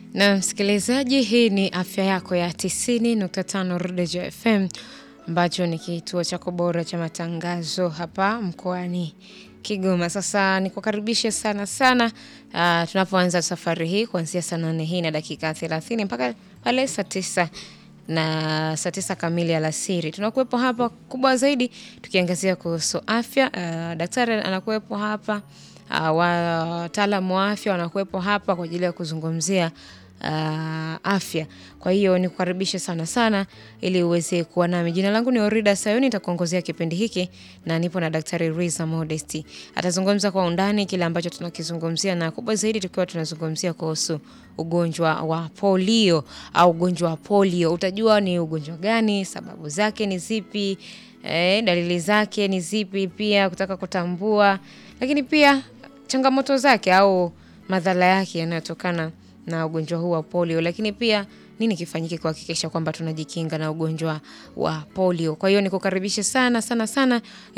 Na msikilizaji, hii ni afya yako ya 90.5 Rodejo FM ambacho ni kituo chako bora cha matangazo hapa mkoani Kigoma. Sasa nikukaribishe sana sana uh, tunapoanza safari hii kuanzia saa nane hii na dakika 30 mpaka pale saa tisa na saa tisa kamili alasiri. Tunakuwepo hapa kubwa zaidi tukiangazia kuhusu afya. Uh, daktari anakuwepo hapa uh, wataalamu wa afya wanakuwepo hapa kwa ajili ya kuzungumzia uh, afya. Kwa hiyo nikukaribishe sana sana ili uweze kuwa nami. Jina langu ni Orida Sayoni, nitakuongozea kipindi hiki na nipo na Daktari Riza Modesti. Atazungumza kwa undani kile ambacho tunakizungumzia na kubwa zaidi tukiwa tunazungumzia kuhusu ugonjwa wa polio au ugonjwa wa polio. Utajua ni ugonjwa gani, sababu zake ni zipi, eh, dalili zake ni zipi, pia kutaka kutambua, lakini pia changamoto zake au madhara yake yanayotokana na ugonjwa huu wa polio, lakini pia nini kifanyike kuhakikisha kwamba tunajikinga na ugonjwa wa polio. Kwa hiyo nikukaribishe sana sana sana